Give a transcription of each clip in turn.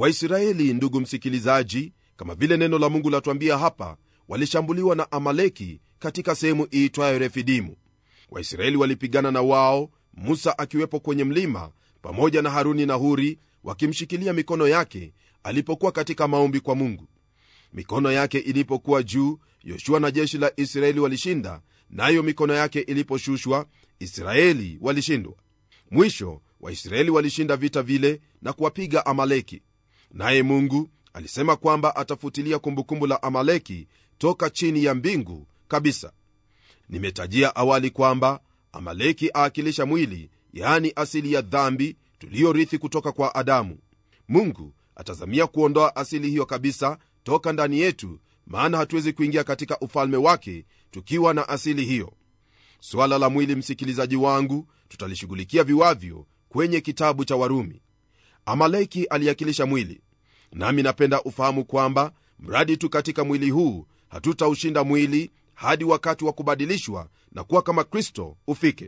waisraeli ndugu msikilizaji kama vile neno la mungu latuambia hapa walishambuliwa na amaleki katika sehemu iitwayo refidimu waisraeli walipigana na wao musa akiwepo kwenye mlima pamoja na haruni na huri wakimshikilia mikono yake alipokuwa katika maombi kwa mungu mikono yake ilipokuwa juu yoshua na jeshi la israeli walishinda nayo mikono yake iliposhushwa israeli walishindwa mwisho waisraeli walishinda vita vile na kuwapiga amaleki naye mungu alisema kwamba atafutilia kumbukumbu la amaleki toka chini ya mbingu kabisa nimetajia awali kwamba amaleki aakilisha mwili yaani asili ya dhambi tuliyorithi kutoka kwa adamu mungu atazamia kuondoa asili hiyo kabisa toka ndani yetu maana hatuwezi kuingia katika ufalme wake tukiwa na asili hiyo swala la mwili msikilizaji wangu tutalishughulikia viwavyo kwenye kitabu cha warumi amaleki aliakilisha mwili nami napenda ufahamu kwamba mradi tu katika mwili huu hatutaushinda mwili hadi wakati wa kubadilishwa na kuwa kama kristo ufike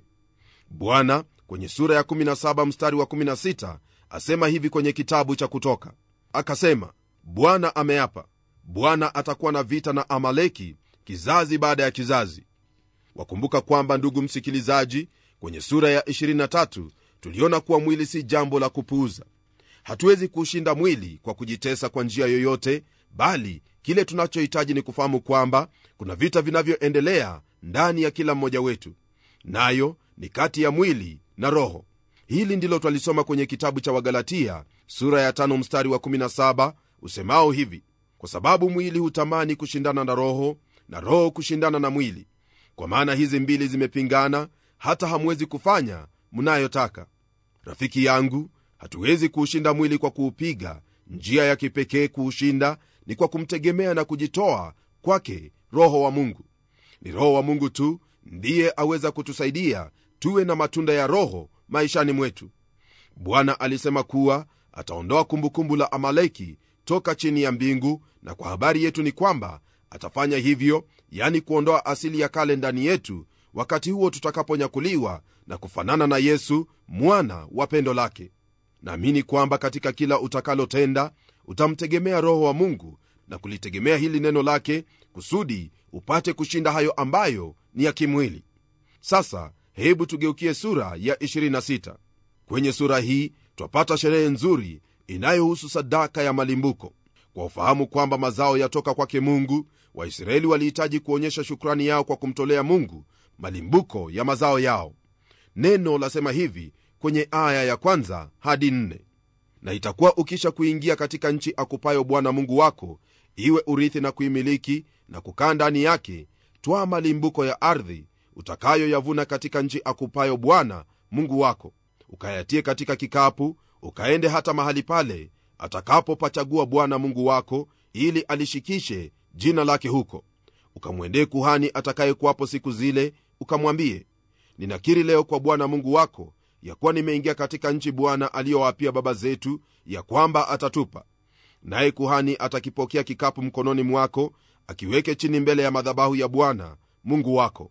bwana kwenye sura ya 17 mstari wa 16 asema hivi kwenye kitabu cha kutoka akasema bwana ameapa bwana atakuwa na vita na amaleki kizazi baada ya kizazi wakumbuka kwamba ndugu msikilizaji kwenye sura ya 23 tuliona kuwa mwili si jambo la kupuuza hatuwezi kuushinda mwili kwa kujitesa kwa njia yoyote bali kile tunachohitaji ni kufahamu kwamba kuna vita vinavyoendelea ndani ya kila mmoja wetu nayo ni kati ya mwili na roho hili ndilo twalisoma kwenye kitabu cha wagalatia sura ya tano mstari wa 17 usemao hivi kwa sababu mwili hutamani kushindana na roho na roho kushindana na mwili kwa maana hizi mbili zimepingana hata hamwezi kufanya mnayotaka rafiki yangu hatuwezi kuushinda mwili kwa kuupiga njia ya kipekee kuushinda ni kwa kumtegemea na kujitoa kwake roho wa mungu ni roho wa mungu tu ndiye aweza kutusaidia tuwe na matunda ya roho maishani mwetu bwana alisema kuwa ataondoa kumbukumbu la amaleki toka chini ya mbingu na kwa habari yetu ni kwamba atafanya hivyo yani kuondoa asili ya kale ndani yetu wakati huo tutakaponyakuliwa na kufanana na yesu mwana wa pendo lake naamini kwamba katika kila utakalotenda utamtegemea roho wa mungu na kulitegemea hili neno lake kusudi upate kushinda hayo ambayo ni ya kimwili sasa hebu tugeukie sura ya 26 kwenye sura hii twapata sherehe nzuri inayohusu sadaka ya malimbuko kwa ufahamu kwamba mazao yatoka kwake mungu waisraeli walihitaji kuonyesha shukrani yao kwa kumtolea mungu malimbuko ya mazao yao neno lasema hivi kwenye aya ya kwanza hadi nne na itakuwa ukisha kuingia katika nchi akupayo bwana mungu wako iwe urithi na kuimiliki na kukaa ndani yake twaa malimbuko ya ardhi utakayoyavuna katika nchi akupayo bwana mungu wako ukayatie katika kikapu ukaende hata mahali pale atakapopachagua bwana mungu wako ili alishikishe jina lake huko ukamwendee kuhani atakayekuwapo siku zile ukamwambie ninakiri leo kwa bwana mungu wako ya kuwa nimeingia katika nchi bwana aliyowapia baba zetu ya kwamba atatupa naye kuhani atakipokea kikapu mkononi mwako akiweke chini mbele ya madhabahu ya bwana mungu wako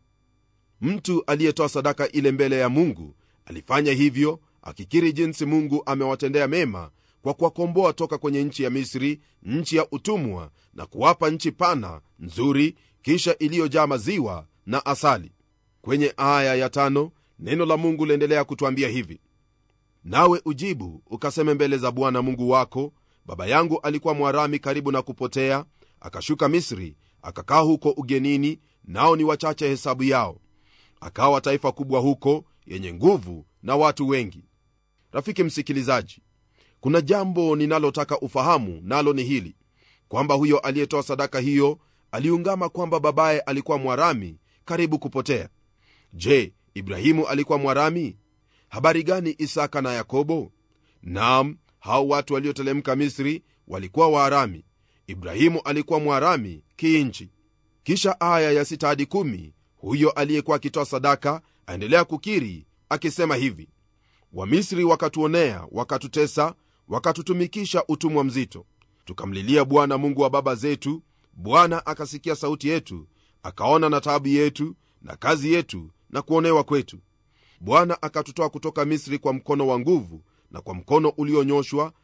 mtu aliyetoa sadaka ile mbele ya mungu alifanya hivyo akikiri jinsi mungu amewatendea mema kwa kuwakomboa toka kwenye nchi ya misri nchi ya utumwa na kuwapa nchi pana nzuri kisha iliyojaa maziwa na asali kwenye aya ya tano neno la mungu liendelea kutwambia hivi nawe ujibu ukaseme mbele za bwana mungu wako baba yangu alikuwa mwarami karibu na kupotea akashuka misri akakaa huko ugenini nao ni wachache hesabu yao akawa taifa kubwa huko yenye nguvu na watu wengi rafiki msikilizaji kuna jambo ninalotaka ufahamu nalo ni hili kwamba huyo aliyetoa sadaka hiyo aliungama kwamba babaye alikuwa mwarami karibu kupotea je ibrahimu alikuwa mwarami habari gani isaka na yakobo nam hao watu waliotelemka misri walikuwa waarami ibrahimu alikuwa mwarami kiinchi kisha aya ya sita hadi kumi huyo aliyekuwa akitoa sadaka aendelea kukiri akisema hivi wamisri wakatuonea wakatutesa wakatutumikisha utumwa mzito tukamlilia bwana mungu wa baba zetu bwana akasikia sauti yetu akaona na taabu yetu na kazi yetu na kuonewa kwetu bwana akatutoa kutoka misri kwa mkono wa nguvu na kwa mkono ulionyoshwa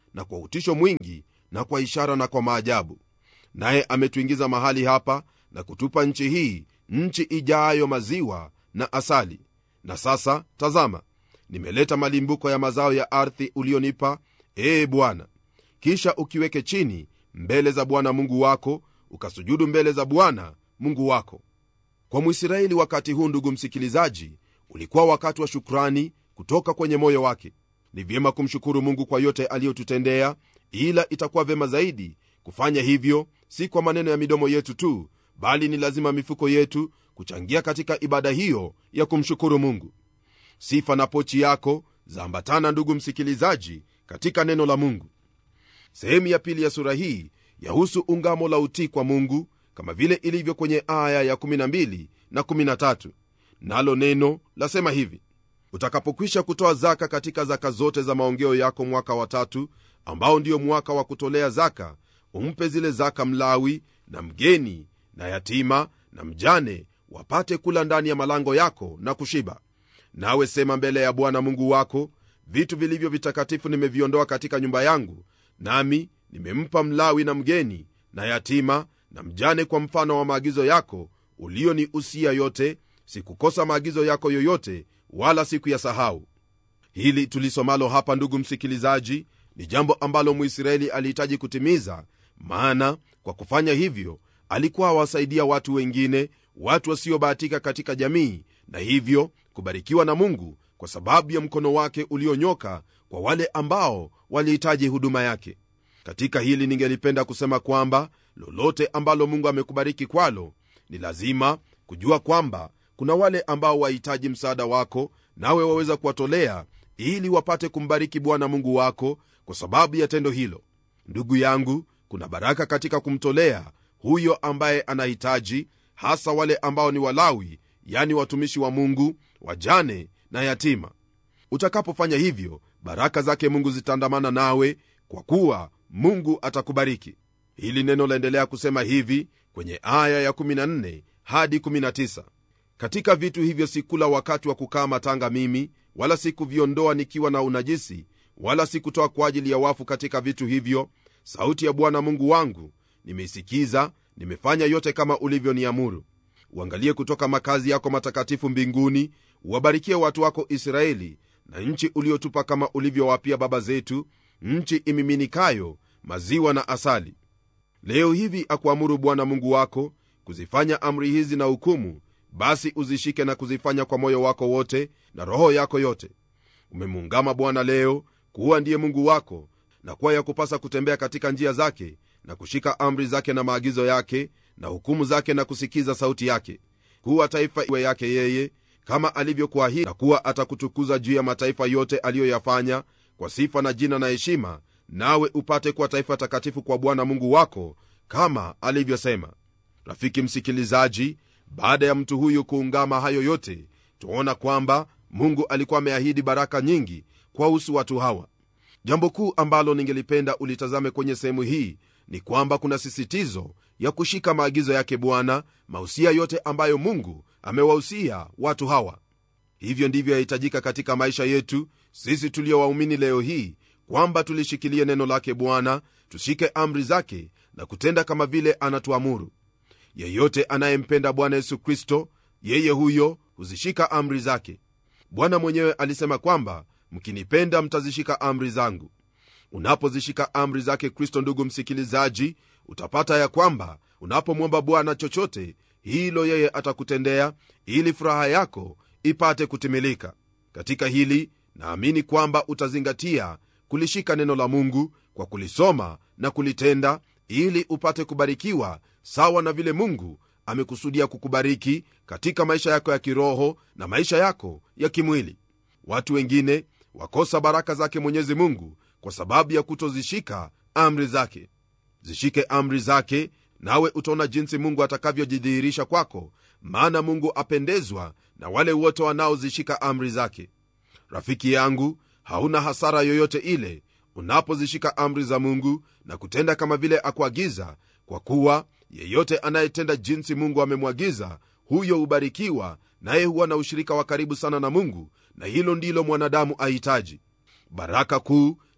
na kwa utisho mwingi na kwa ishara na kwa maajabu naye ametuingiza mahali hapa na kutupa nchi hii nchi ijayo maziwa na asali na sasa tazama nimeleta malimbuko ya mazao ya ardhi ulionipa ee bwana kisha ukiweke chini mbele za bwana mungu wako ukasujudu mbele za bwana mungu wako kwa mwisraeli wakati huu ndugu msikilizaji ulikuwa wakati wa shukrani kutoka kwenye moyo wake ni vyema kumshukuru mungu kwa yote aliyotutendea ila itakuwa vyema zaidi kufanya hivyo si kwa maneno ya midomo yetu tu bali ni lazima mifuko yetu kuchangia katika ibada hiyo ya kumshukuru mungu sifa na pochi yako zaambatana ndugu msikilizaji katika neno la mungu sehemu ya pili ya sura hii yahusu ungamo la utii kwa mungu kama vile ilivyo kwenye aya ya 12 na 13 nalo neno lasema hivi utakapokwisha kutoa zaka katika zaka zote za maongeo yako mwaka wa tatu ambao ndio mwaka wa kutolea zaka umpe zile zaka mlawi na mgeni na yatima na mjane wapate kula ndani ya malango yako na kushiba nawe sema mbele ya bwana mungu wako vitu vilivyo vitakatifu nimeviondoa katika nyumba yangu nami nimempa mlawi na mgeni na yatima na mjane kwa mfano wa maagizo yako ulioniusia yote sikukosa maagizo yako yoyote wala siku ya sahau hili tulisomalo hapa ndugu msikilizaji ni jambo ambalo mwisraeli alihitaji kutimiza maana kwa kufanya hivyo alikuwa awasaidia watu wengine watu wasiobahatika katika jamii na hivyo kubarikiwa na mungu kwa sababu ya mkono wake ulionyoka kwa wale ambao walihitaji huduma yake katika hili ningelipenda kusema kwamba lolote ambalo mungu amekubariki kwalo ni lazima kujua kwamba kuna wale ambao wahitaji msaada wako nawe waweza kuwatolea ili wapate kumbariki bwana mungu wako kwa sababu ya tendo hilo ndugu yangu kuna baraka katika kumtolea huyo ambaye anahitaji hasa wale ambao ni walawi yani watumishi wa mungu wajane na yatima utakapofanya hivyo baraka zake mungu zitaandamana nawe kwa kuwa mungu atakubariki hili neno laendelea kusema hivi kwenye aya ya 14 hadi 19 katika vitu hivyo sikula wakati wa kukaa matanga mimi wala sikuviondoa nikiwa na unajisi wala sikutoa kwa ajili ya wafu katika vitu hivyo sauti ya bwana mungu wangu nimeisikiza nimefanya yote kama ulivyoniamuru uangalie kutoka makazi yako matakatifu mbinguni uwabarikie watu wako israeli na nchi uliotupa kama ulivyowapia baba zetu nchi imiminikayo maziwa na asali leo hivi akuamuru bwana mungu wako kuzifanya amri hizi na hukumu basi uzishike na kuzifanya kwa moyo wako wote na roho yako yote umemuungama bwana leo kuwa ndiye mungu wako na kuwa ya kupasa kutembea katika njia zake na kushika amri zake na maagizo yake na hukumu zake na kusikiza sauti yake kuwa taifa iwe yake yeye kama alivyokuahidi na kuwa atakutukuza juu ya mataifa yote aliyoyafanya kwa sifa na jina na heshima nawe upate kuwa taifa takatifu kwa bwana mungu wako kama alivyosema rafiki msikilizaji baada ya mtu huyu kuungama hayo yote tuona kwamba mungu alikuwa ameahidi baraka nyingi kwahusu watu hawa jambo kuu ambalo ningelipenda ulitazame kwenye sehemu hii ni kwamba kuna sisitizo ya kushika maagizo yake bwana mausia yote ambayo mungu amewahusia watu hawa hivyo ndivyo yahitajika katika maisha yetu sisi tuliowaumini leo hii kwamba tulishikilie neno lake bwana tushike amri zake na kutenda kama vile anatuamuru yeyote anayempenda bwana yesu kristo yeye huyo huzishika amri zake bwana mwenyewe alisema kwamba mkinipenda mtazishika amri zangu unapozishika amri zake kristo ndugu msikilizaji utapata ya kwamba unapomwomba bwana chochote hilo yeye atakutendea ili furaha yako ipate kutimilika katika hili naamini kwamba utazingatia kulishika neno la mungu kwa kulisoma na kulitenda ili upate kubarikiwa sawa na vile mungu amekusudia kukubariki katika maisha yako ya kiroho na maisha yako ya kimwili watu wengine wakosa baraka zake mwenyezi mungu kwa sababu ya kutozishika amri zake zishike amri zake nawe utaona jinsi mungu atakavyojidhihirisha kwako maana mungu apendezwa na wale wote wanaozishika amri zake rafiki yangu hauna hasara yoyote ile unapozishika amri za mungu na kutenda kama vile akuagiza kwa kuwa yeyote anayetenda jinsi mungu amemwagiza huyo hubarikiwa naye huwa na ushirika wa karibu sana na mungu na hilo ndilo mwanadamu ahitaji baraka kuu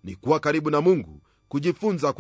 ni kuwa karibu na mungu kujifunza